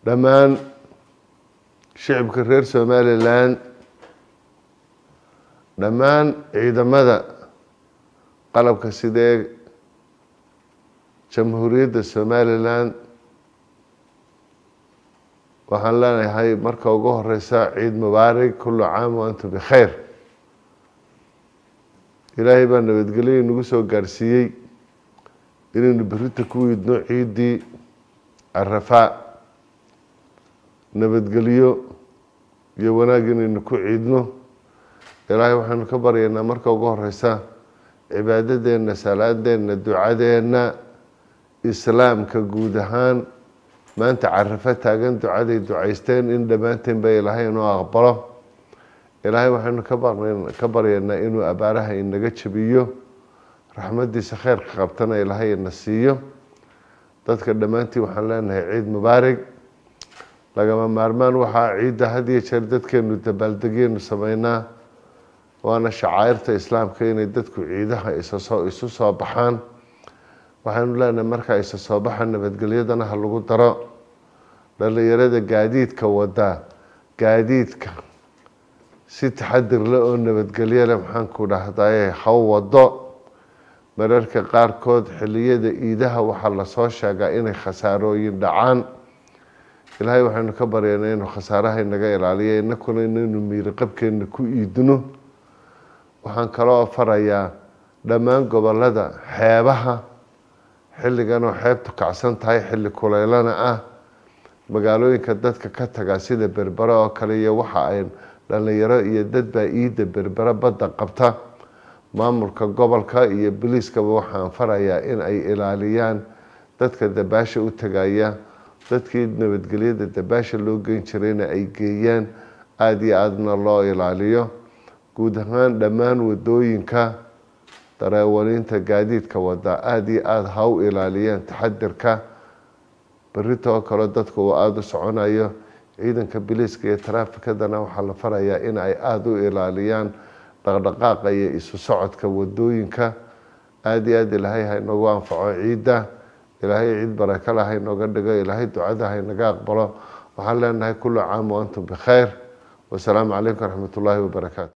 dhammaan shicibka reer somalilan dhammaan ciidamada qalabka sidee jamhuuriyadda somalilan waxaan leenahay marka ugu horeysa ciid mubaarig kullu caam wa antum bikhayr ilaahay baa nabadgelyo inagu soo gaarsiiyey inaynu berita ku idno ciiddii carafaa nabadgelyo iyo wanaag inaynu ku ciidno ilaahay waxaynu ka baryaynaa marka ugu horeysa cibaadadeenna salaadeenna ducadeenna islaamka guud ahaan maanta carafo taagan ducaday ducaysteen in dhammaanteen ba ilaahay inuu aqbalo ilaahay waxaynu ka baryaynaa inuu abaaraha inaga jabiyo raxmadiisa kheyrka qabtana ilaahay ina siiyo dadka dhammaantii waxaan leenahay ciid mubaarig lagama maarmaan waxaa ciidda had iyo jeer dadkeenu dabaaldegyenu sameynaa waana shacairta islaamka inay dadku ciidaha isasoo isu soo baxaan waxaynu leenahay markaa isa soo baxa nabadgelyadana ha lagu daro dhalinyarada gaadiidka wadaa gaadiidka si taxadir le oo nabadgelyo leh maxaanku dhahdaye haw wado mararka qaarkood xiliyada iidaha waxaa lasoo sheegaa inay khasaarooyin dhacaan ilaahay waxaynu ka baryaynaa inuu khasaaraha inaga ilaaliyo inakuna inaynu miiri qabkeena ku iidino waxaan kaloo farayaa dhammaan gobolada xeebaha xilligan oo xeebtu kacsan tahay xilli kuleylana ah magaalooyinka dadka ka taga sida berbere oo kale iyo waxa ay dhalinyaro iyo dadbaa iidda berbere badda qabta maamulka gobolka iyo biliiskaba waxaan farayaa in ay ilaaliyaan dadka dabaasha u tagaya dadkii nabadgelyada dabaasha loo geyn jirayna ay geeyaan aada iyo aadana loo ilaaliyo guud ahaan dhammaan wadooyinka dareewaliinta gaadiidka wada aada iyo aada ha u ilaaliyaan taxadirka berritoo kale dadku uu aada u soconayo ciidanka biliiska iyo taraafikadana waxaa la farayaa in ay aada u ilaaliyaan dhaqdhaqaaqa iyo isu socodka wadooyinka aada iyo aada ilaahay ha inoogu anfaco ciidda ilaahay ciid barakala ha inooga dhigo ilaahay ducada ha inaga aqbalo waxaan leenahay kullu caam wa antum bikhayr wasalaamu calaykum waraxmat ullaahi wabarakaatu